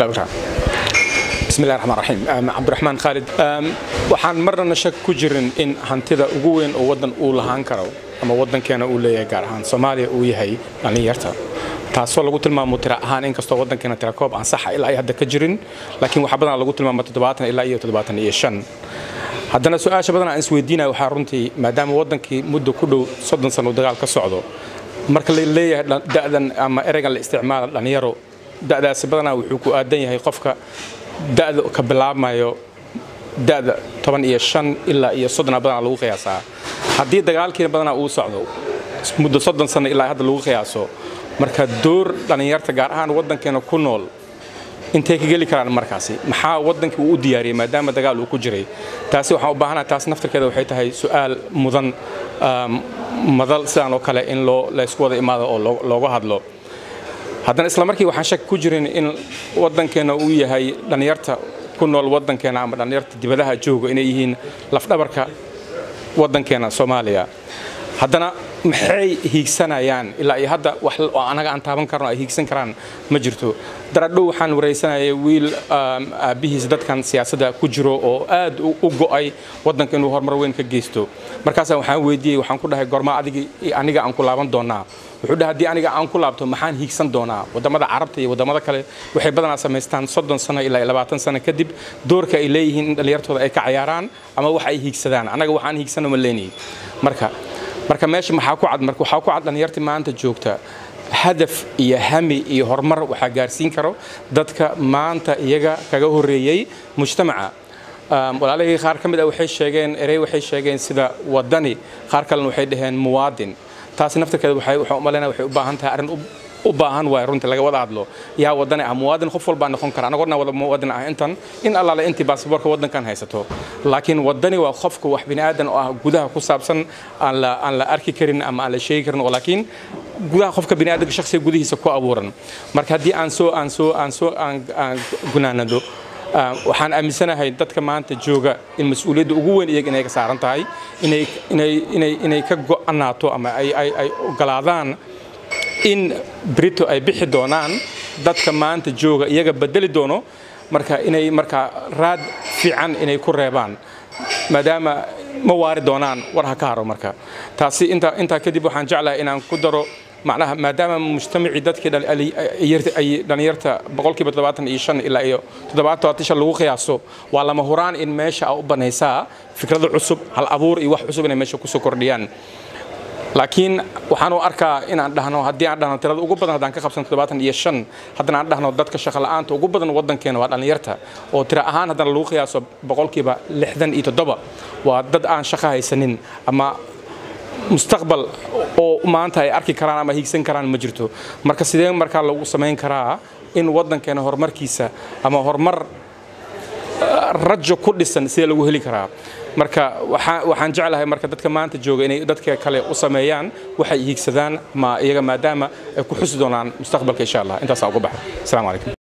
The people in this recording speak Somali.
bismillahi raxmaan raxiim cabdiraxmaan khaalid waxaan marnana shak ku jirin in hantida ugu weyn oo waddan uu lahaan karo ama waddankeena uu leeyahay gaar ahaan soomaaliya uu yahay dhallinyarta taasoo lagu tilmaamo tira ahaan inkastoo waddankeena tira koob aan saxa ilaa ay hadda ka jirin laakiin waxaa badanaa lagu tilmaamo toddobaatan ilaa iyo toddobaatan iyo shan haddana su-aasha badanaa aan isweydiinaya waxaa runtii maadaama waddankii muddo ku dhow soddon sano uu dagaal ka socdo marka la leeyahay da'dan ama ereygan la isticmaala dhallinyaro da'daasi badanaa wuxuu ku aadan yahay qofka da'da ka bilaabmayo da'da toban iyo shan ilaa iyo soddona badanaa lagu qiyaasaa haddii dagaalkiina badanaa uu socdo muddo soddon sano ilaa hadda lagu qiyaaso marka door dhallinyarta gaar ahaan waddankeena ku nool intay ka geli karaan markaasi maxaa waddankii uu u diyaariyey maadaama dagaal uu ku jiray taasi waxaan u baahanaha taas naftarkeeda waxay tahay su'aal mudan madal sidaan oo kale in loo laysku wada imaado oo looga hadlo haddana isla markii waxaan shak ku jirin in waddankeena uu yahay dhallinyarta ku nool waddankeena ama dhallinyarta dibadaha jooga inay yihiin lafdhabarka waddankeena soomaaliya haddana maxay hiigsanayaan ilaa iyo hadda wax oo anaga aan taaban karno ay hiigsan karaan ma jirto daradhow waxaan waraysanayay wiil aabbihiis dadkan siyaasadda ku jiro oo aad u go'ay waddanka inuu horumar weyn ka geysto markaasa waxaan weydiiyey waxaan ku dhahay gormaa adigi aniga aan ku laaban doonaa wuxuu dhahay haddii aniga aan ku laabto maxaan hiigsan doonaa waddamada carabta iyo waddamada kale waxay badanaa samaystaan soddon sano ilaa labaatan sano kadib doorka ay leeyihiin in dhallinyartooda ay ka cayaaraan ama wax ay hiigsadaan annaga waxaan hiigsano ma leenahay marka marka meesha maxaa ku cad marka waxaa ku cad dhallinyartii maanta joogta hadaf iyo hami iyo horumar waxaa gaarsiin karo dadka maanta iyaga kaga horreeyey mujtamaca walaalahii qaar ka mid ah waxay sheegeen erey waxay sheegeen sida waddani qaar kalena waxay dhaheen muwaadin taasi naftarkeeda waxay waxaan u malaynaya waxay u baahan tahay arrin u baahan waay runtii laga wada hadlo yaa wadani ah muwaadin qof walbaa noqon kara anagoo dhan wada muwaadin ah intan in allaale intii baasboorka waddankan haysato laakiin wadani waa qofka wax bini aadan oo ah gudaha ku saabsan aan la aan la arki karin ama aan la sheegi karin oo laakiin gudaha qofka bini aadanka shakhsiga gudihiisa ku abuuran marka haddii aan soo aan soo aan soo aan aan gunaanado waxaan aaminsanahay dadka maanta jooga in mas-uuliyadda ugu weyn iyaga inay ka saaran tahay inay inay inay inay ka go'anaato ama ay ay ay ogolaadaan in brito ay bixi doonaan dadka maanta jooga iyaga bedeli doono marka inay markaa raad fiican inay ku reebaan maadaama ma waari doonaan war ha ka haro marka taasi intaa intaa kadib waxaan jeclahay inaan ku daro macnaha maadaama mujtamacii dadkii ay dhallinyarta boqolkiiba toddobaatan iyo shan ilaa iyo toddobaatan todobaatan shan lagu qiyaaso waa lama huraan in meesha a u banaysaa fikrado cusub hal abuur iyo wax cusub inay meesha kusoo kordhiyaan laakiin waxaan u arkaa inaan dhahno haddii aan dhahno tirada ugu badan haddaan ka qabsan toddobaatan iyo shan haddana aan dhahno dadka shaqo la'aanta ugu badan waddankeena waa dhallinyarta oo tira ahaan haddana lagu qiyaaso boqolkiiba lixdan iyo toddoba waa dad aan shaqo haysanin ama mustaqbal oo maanta ay arki karaan ama hiigsan karaan ma jirto marka sidee markaa lagu samayn karaa in waddankeena horumarkiisa ama horumar rajo ku dhisan sidee lagu heli karaa marka waxaan jeclahay marka dadka maanta jooga inay dadka kale u sameeyaan waxay hiigsadaan ma iyaga maadaama ay ku xusi doonaan mustaqbalka insha allah intaasaa uga baxa asalaamu calaykum